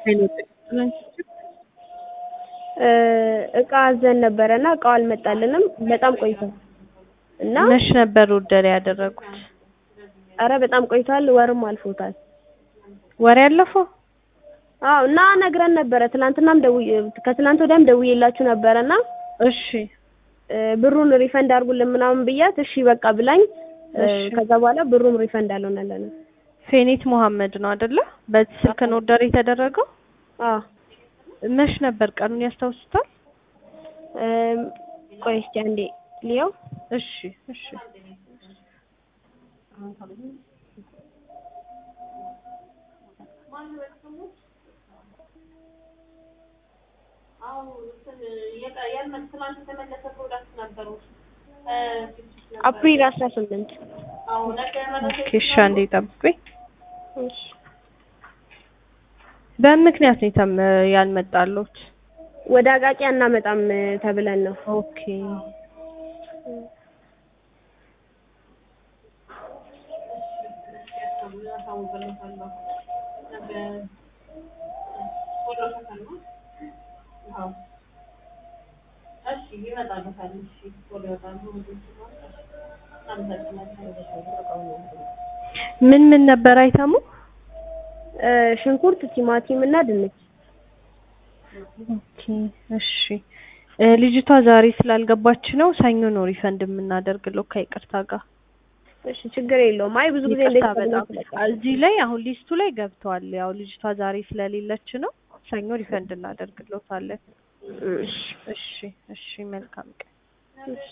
እቃ አዘን ነበረ እና እቃው አልመጣልንም በጣም ቆይቷል። እና መች ነበር ኦርደር ያደረጉት? ኧረ በጣም ቆይቷል፣ ወርም አልፎታል። ወር ያለፈው? አዎ እና ነግረን ነበረ ትናንትናም ደውዬ ከትናንት ወዲያም ደውዬላችሁ ነበረ እና እሺ ብሩን ሪፈንድ አድርጉልን ምናምን ብያት እሺ በቃ ብላኝ እሺ። ከዛ በኋላ ብሩም ሪፈንድ አልሆነልንም። ፌኒት መሐመድ ነው አይደለ? በዚህ ስልክ ነው ኦርደር የተደረገው? አዎ መች ነበር ቀኑን ያስታውሱታል? እም፣ ቆይ እስኪ አንዴ ልየው። እሺ እሺ አፕሪል አስራ ስምንት ኦኬ እሺ አንዴ ጠብቁኝ። በምን ምክንያት ነው የተም ያልመጣሉት? ወደ አቃቂ አናመጣም ተብለን ነው። ኦኬ ምን ምን ነበር አይተሙ? እ፣ ሽንኩርት፣ ቲማቲም እና ድንች። ኦኬ እሺ እ፣ ልጅቷ ዛሬ ስላልገባች ነው ሰኞ ነው ሪፈንድ የምናደርግለው ከይቅርታ ጋር። እሺ ችግር የለውም። አይ ብዙ ጊዜ ይቅርታ እንደዚህ በጣም ተብሎ እዚህ ላይ አሁን ሊስቱ ላይ ገብተዋል። ያው ልጅቷ ዛሬ ስለሌለች ነው ሰኞ ሪፈንድ እናደርግሎታለን። እሺ እሺ እሺ መልካም ቀን። እሺ